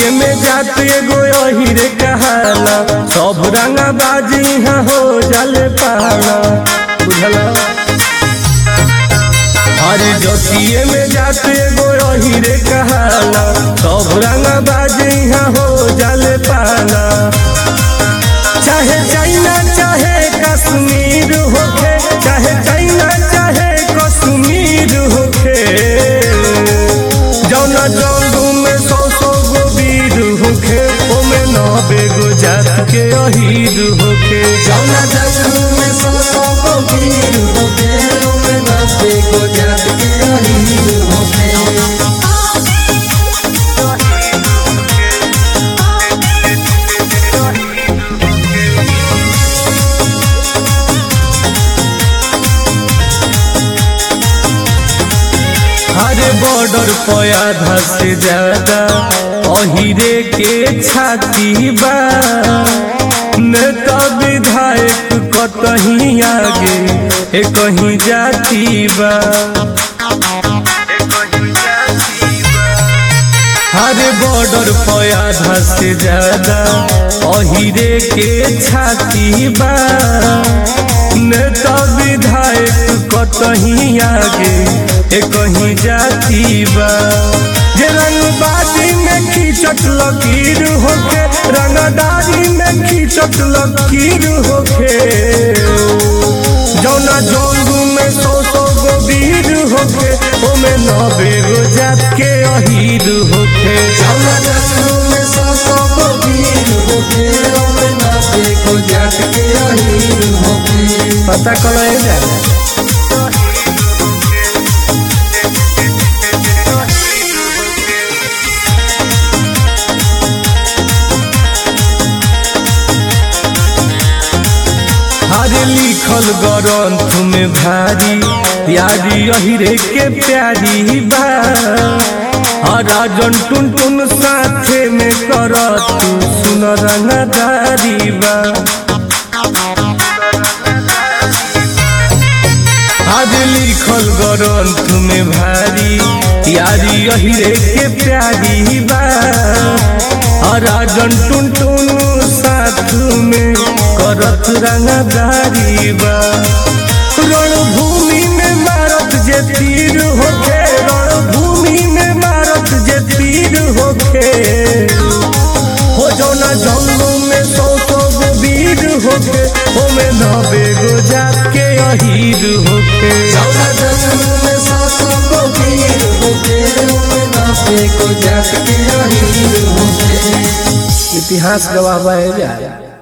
जोतिए में जात एगो अहिरे कहाला सब रंगा बाजी यहाँ हो जाले पाला बुझला अरे जोतिए में जात एगो अहिरे कहाला सब रंगा बाजी यहाँ हो जाले पाला चाहे चाइना चाहे कश्मीर होखे चाहे चाइना चाहे कश्मीर होखे जौना जंगू में सौ सौ गो वीर होखे ओमे नबे गो जात के अहीर होखे जौना जंगल में सौ सौ को वीर होके ओमे नब्बे को जात के अहीर होके हर बॉर्डर पे आधा से ज्यादा अहिरे के छाती बा नेता विधायक कतहीं आगे ए कहीं जाती बा हर बॉर्डर पे आधा से ज्यादा अहिरे के छाती बा नेता विधायक कतहीं आगे ए कहीं जाती बा जे रंगबाजी में खींचत लकीर होके रंगदारी में खींचत लकीर होके जौना जंगू में सौ सौ गो वीर होके ओमे नबे गो जात के अहीर होके जौना जंगल में सौ सौ को वीर होके ओमे नब्बे को जात के अहीर होके पता कलो जा हरे लिखल ग्रंथ में भारी प्यारी अहिरे के प्यारी बा राजन टुन टुन साथे में करत सुन रंगदारी बा आज लिखल ग्रंथ में भारी यारी अहिरे के प्यारी बा राजन टुन टुन साथ में करत रंगदारी बा रणभूमि में मारत जे तीर होके रणभूमि में मारत जे तीर होके हो जौना जंगल में सौ सौ गो वीर होके ओमे नबे गो जात के अहीर होके जौना जंगल में सौ सौ को वीर होके ओमे नब्बे को जात के अहीर होके इतिहास गवाह बा जा